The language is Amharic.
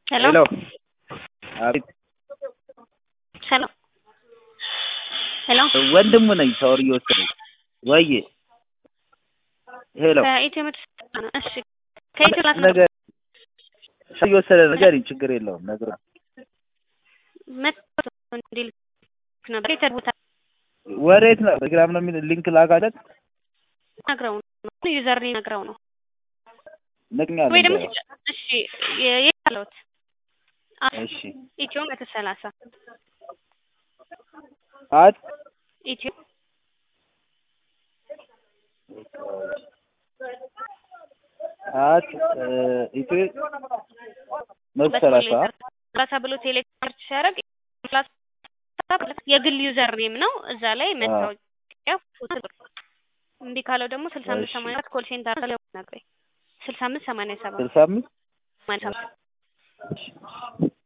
ሄሎ ሄሎ አቤት ሄሎ ሄሎ ወንድሙ ነኝ ሻወር እየወሰደኝ ወይ ሄሎ ከኢትዮ መቶ ነው። እሺ ከኢትዮ ላስ ነገር ሻወር እየወሰደ ንገሪኝ ችግር የለውም ነግሮ መቶ እንዲል ነበር የተቦታ ወዴት ነው ቴሌግራም ነው የሚል ሊንክ ላካለት ነግረው ነው ዩዘር ነግረው ነው ነግኛለ ወይ ደግሞ እሺ የት አለሁት እሺ ኢትዮ መቶ ሰላሳ አት ኢትዮ አት ኢትዮ መቶ ሰላሳ ሰላሳ ብሎ ቴሌግራም ሲያደርግ የግል ዩዘር ኔም ነው። እዛ ላይ መታወቂያ ፎቶ እምቢ ካለው ደግሞ ስልሳ አምስት ሰማንያ ሰባት ኮል ሴንተር ላይ ነግረኝ ስልሳ አምስት ሰማንያ ሰባት ስልሳ አምስት ሰማንያ ሰባት